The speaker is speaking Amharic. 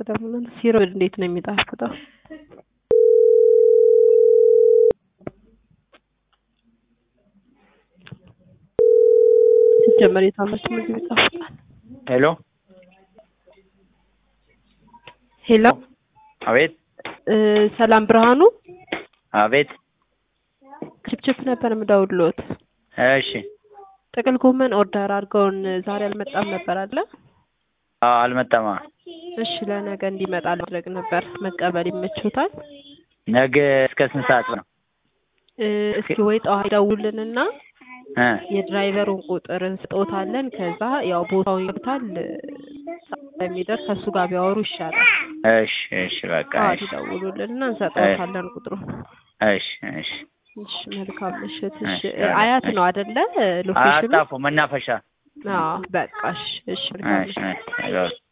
ደግሞ ሲረድ እንዴት ነው የሚጣፍጠው? ሲጀመር የታመች ምግብ ይጣፍጣል። ሄሎ ሄሎ አቤት እ ሰላም ብርሃኑ አቤት ችፕችፕ ነበር የምደውልዎት። እሺ ጥቅል ጎመን ኦርደር አድርገውን ዛሬ አልመጣም ነበር አለ። አዎ አልመጣማ እሺ ለነገ እንዲመጣ ማድረግ ነበር። መቀበል ይመችዎታል? ነገ እስከ ስንት ሰዓት ነው እ እስኪ ወይ ጠዋት ይደውሉልንና እ የድራይቨሩን ቁጥር እንስጦታለን። ከዛ ያው ቦታው ይገብታል ስለሚደርስ ከእሱ ጋር ቢያወሩ ይሻላል። እሺ እሺ በቃ ጠዋት እሺ ይደውሉልንና እንሰጠዎታለን ቁጥሩን። እሺ እሺ እሺ መልካም ምሽት። እሺ እሺ፣ አያት ነው አይደለ ሎኬሽኑ? አጣፎ መናፈሻ አዎ በቃ እሺ እሺ መልካም እሺ ምሽት። እሺ